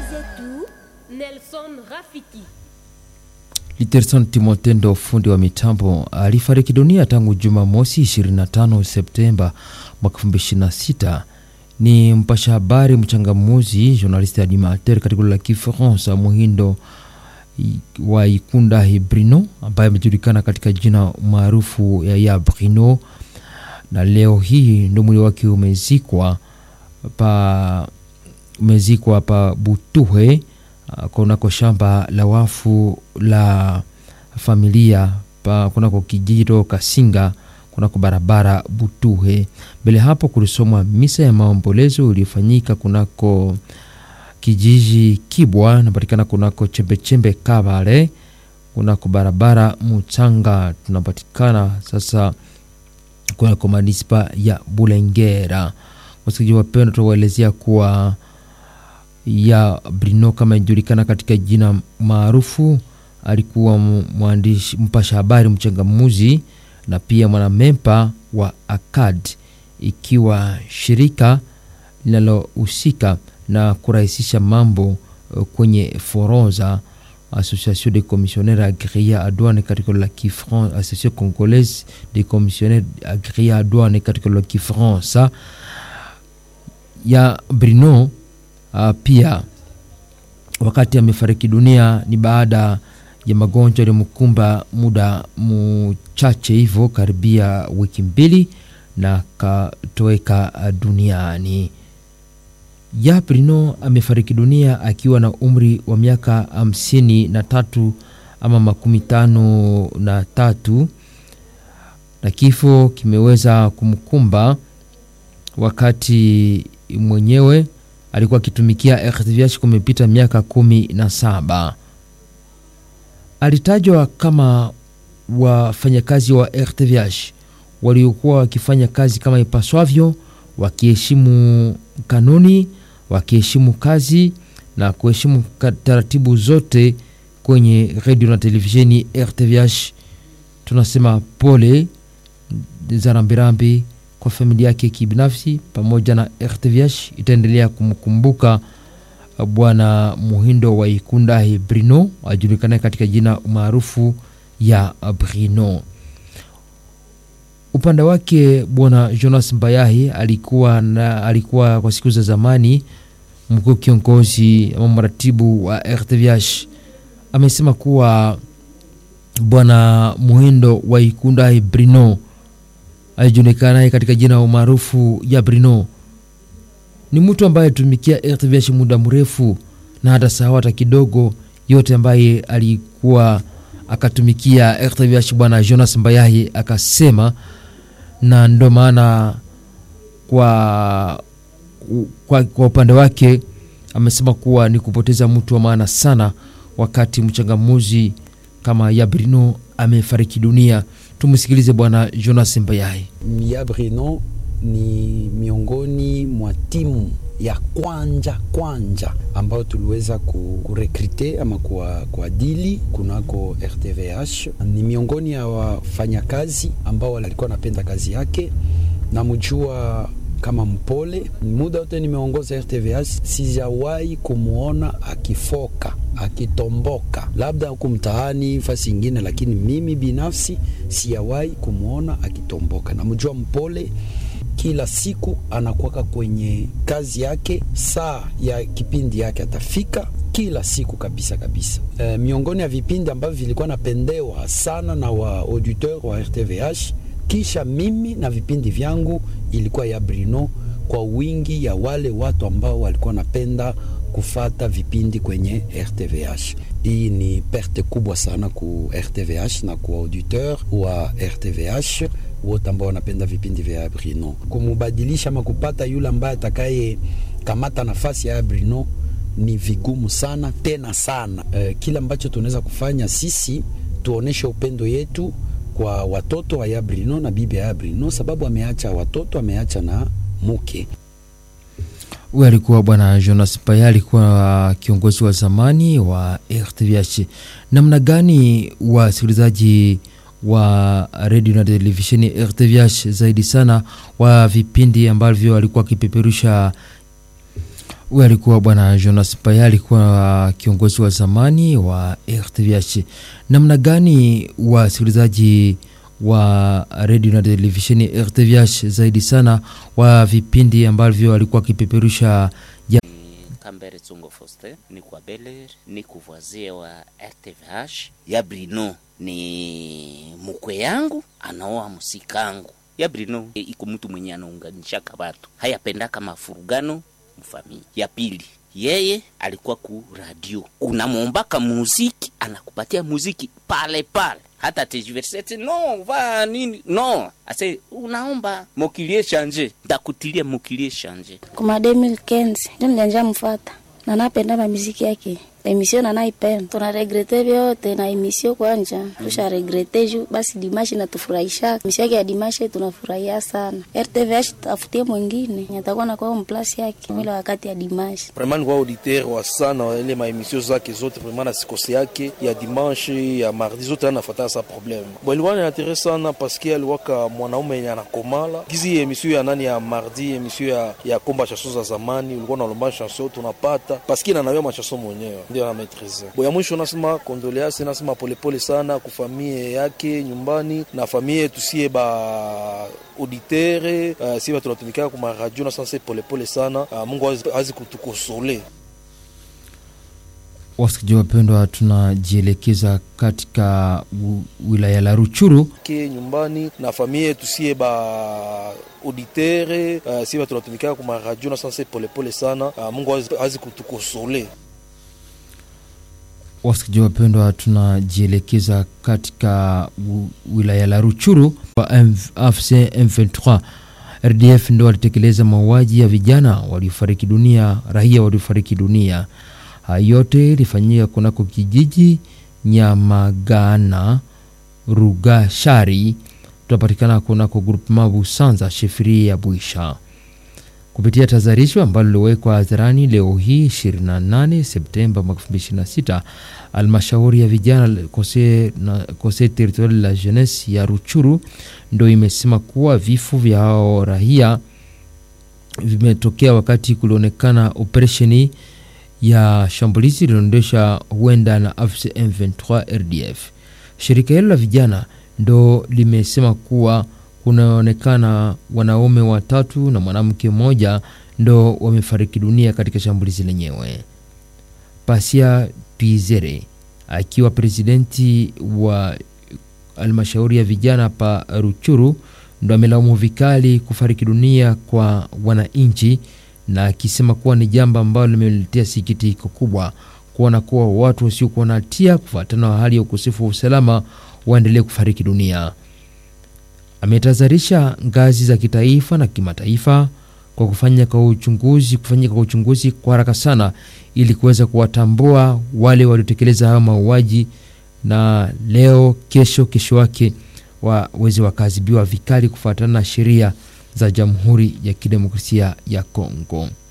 zetu Nelson Rafiki. Literson Timotendo, fundi wa mitambo, alifariki dunia tangu Jumamosi 25 Septemba mwaka 2026. Ni mpasha habari mchangamuzi, journaliste animateur katika la Kifaransa Muhindo wa Ikunda Hibrino, ambaye amejulikana katika jina maarufu ya ya Brino, na leo hii ndo mwili wake umezikwa pa umezikwa pa Butuhe kunako shamba la wafu la familia pa kunako kijito Kasinga kunako barabara Butuhe. Mbele hapo kulisomwa misa ya maombolezo iliyofanyika kunako kijiji Kibwa napatikana kunako chembechembe Kabale kunako barabara Muchanga tunapatikana sasa kunako manispa ya Bulengera. Wasikilizaji wapendwa, tuwaelezea kuwa ya Brino kama inajulikana katika jina maarufu, alikuwa mwandishi mpasha habari mchangamuzi na pia mwanamempa wa ACAD, ikiwa shirika linalohusika na kurahisisha mambo kwenye forodha Association des commissionnaires agréés à douane katika la Kifransa, Association congolaise des commissionnaires agréés à douane katika la Kifransa ya Brino. Uh, pia wakati amefariki dunia ni baada ya magonjwa yaliyomkumba muda mchache hivyo karibia wiki mbili na katoweka duniani. Ya Brino amefariki dunia akiwa na umri wa miaka hamsini na tatu ama makumi tano na tatu na kifo kimeweza kumkumba wakati mwenyewe alikuwa akitumikia RTVH kumepita miaka kumi na saba. Alitajwa kama wafanyakazi wa RTVH waliokuwa wakifanya kazi kama ipaswavyo, wakiheshimu kanuni, wakiheshimu kazi na kuheshimu taratibu zote kwenye redio na televisheni RTVH. Tunasema pole za rambirambi kwa familia yake kibinafsi pamoja na RTVH itaendelea kumkumbuka bwana Muhindo wa Ikunda Brino ajulikana katika jina maarufu ya Brino. Upande wake bwana Jonas Mbayahi alikuwa na, alikuwa kwa siku za zamani mkuu kiongozi ama mratibu wa RTVH amesema kuwa bwana Muhindo wa Ikunda Brino alijulikanaye katika jina maarufu ya Brino ni mtu ambaye alitumikia RTVH muda mrefu na hata sahau hata kidogo yote ambaye alikuwa akatumikia RTVH. Bwana Jonas Mbayahi akasema, na ndo maana kwa, kwa, kwa upande wake amesema kuwa ni kupoteza mtu wa maana sana, wakati mchangamuzi kama ya Brino amefariki dunia. Tumsikilize bwana Jonas Mbayahi. Ya Brino ni miongoni mwa timu ya kwanja kwanja ambayo tuliweza kurekrute ama kuadili kunako RTVH. Ni miongoni ya wafanyakazi ambao walikuwa wanapenda kazi yake, namjua kama mpole. Muda wote nimeongoza RTVH, sijawahi kumwona akifoka akitomboka, labda huku mtaani fasi ingine, lakini mimi binafsi sijawahi kumwona akitomboka. Namjua mpole kila siku anakuwaka kwenye kazi yake, saa ya kipindi yake atafika kila siku kabisa kabisa. E, miongoni ya vipindi ambavyo vilikuwa napendewa sana na wa auditeur wa RTVH kisha mimi na vipindi vyangu ilikuwa ya Brino, kwa wingi ya wale watu ambao walikuwa napenda kufata vipindi kwenye RTVH. Hii ni perte kubwa sana ku RTVH na ku auditeur wa RTVH wote ambao wanapenda vipindi vya Brino. Kumubadilisha ama kupata yule ambaye atakaye kamata nafasi ya Brino ni vigumu sana tena sana. E, kila ambacho tunaweza kufanya sisi tuoneshe upendo yetu kwa watoto wa ya Brino na bibi ya Brino, sababu ameacha watoto, ameacha na muke. Huyu alikuwa bwana Jonas Paya, alikuwa kiongozi wa zamani wa RTVH. Namna gani wasikilizaji wa redio na televisheni RTVH zaidi sana wa vipindi ambavyo alikuwa akipeperusha Huyu alikuwa bwana Jonas Paya, alikuwa kiongozi wa zamani wa RTVH. Namna gani wasikilizaji wa redio na televisheni RTVH zaidi sana wa vipindi ambavyo alikuwa akipeperusha ja Kambere Tsungo Foster ni kwa Beler ni kuvoisie wa RTVH ya Brino ni mukwe yangu anaoa musikangu ya Brino e, iko mtu mwenye anaunganishaka watu hayapendaka mafurugano mfamili. Ya pili yeye alikuwa ku radio, unamwombaka muziki anakupatia muziki pale pale hata tejiversete no va nini no ase unaomba mokilie shanje ndakutilia mokilie shanje kuma 2015 ndio nilianja mfata na napenda mamiziki yake emission na naipenda tuna regrete vyote na emission kwanja tusha regrete juu basi dimashi natufurahisha emission yake ya dimashi tunafurahia sana RTVH tafutie mwingine nyatakuwa na kwa mplasi yake mwile wakati ya dimashi vraiment kwa auditeur wa sana wa ile maemission zake zote vraiment na sikose yake ya dimanche ya mardi zote anafuata sa problème bon ilikuwa ni intéressant sana parce que aliwaka mwanaume yenye anakomala gizi emission ya nani ya mardi emission ya, ya komba chanson za zamani ulikuwa nalomba chanson tunapata parce que nanawia machanson mwenyewe ndio na maîtrise bo ya mwisho nasema condoleance nasema polepole sana kufamie yake nyumbani na famie tusie ba auditere uh, si tunatumikaka kuma radio na sanse polepole sana uh, Mungu azi, azi kutukosole Wasikilizaji wapendwa, tunajielekeza katika u- wilaya la Ruchuru ke nyumbani na famie tusie ba auditere uh, si tunatumikaka kuma radio na sanse polepole sana uh, Mungu azi, azi kutukosole Wasikilizaji wapendwa, tunajielekeza katika u- wilaya la Ruchuru wa M- AFC M23. RDF ndo walitekeleza mauaji ya vijana waliofariki dunia, raia waliofariki dunia. Haya yote ilifanyika kunako kijiji Nyamagana Rugashari, tunapatikana kunako groupement Busanza shefiri ya Bwisha kupitia tazarisho ambalo liliwekwa hadharani leo hii 28 Septemba mwaka 2026, almashauri ya vijana conseil na conseil territorial la jeunesse ya Ruchuru ndo imesema kuwa vifo vya hao raia vimetokea wakati kulionekana operesheni ya shambulizi lililoendesha huenda na AFC M23 RDF. Shirika hilo la vijana ndo limesema kuwa kunaonekana wanaume watatu na mwanamke mmoja ndo wamefariki dunia katika shambulizi lenyewe. Pasia Pizere akiwa presidenti wa halmashauri ya vijana pa Ruchuru ndo amelaumu vikali kufariki dunia kwa wananchi na akisema kuwa ni jambo ambalo limeletea sikitiko kubwa kuona kuwa watu wasiokuwa na hatia kufuatana na hali ya ukosefu wa usalama waendelee kufariki dunia. Ametahadharisha ngazi za kitaifa na kimataifa kwa kufanya kwa uchunguzi kufanyika kwa uchunguzi kwa haraka sana ili kuweza kuwatambua wale waliotekeleza hayo mauaji, na leo, kesho, kesho yake waweze wakaadhibiwa vikali kufuatana na sheria za Jamhuri ya Kidemokrasia ya Kongo.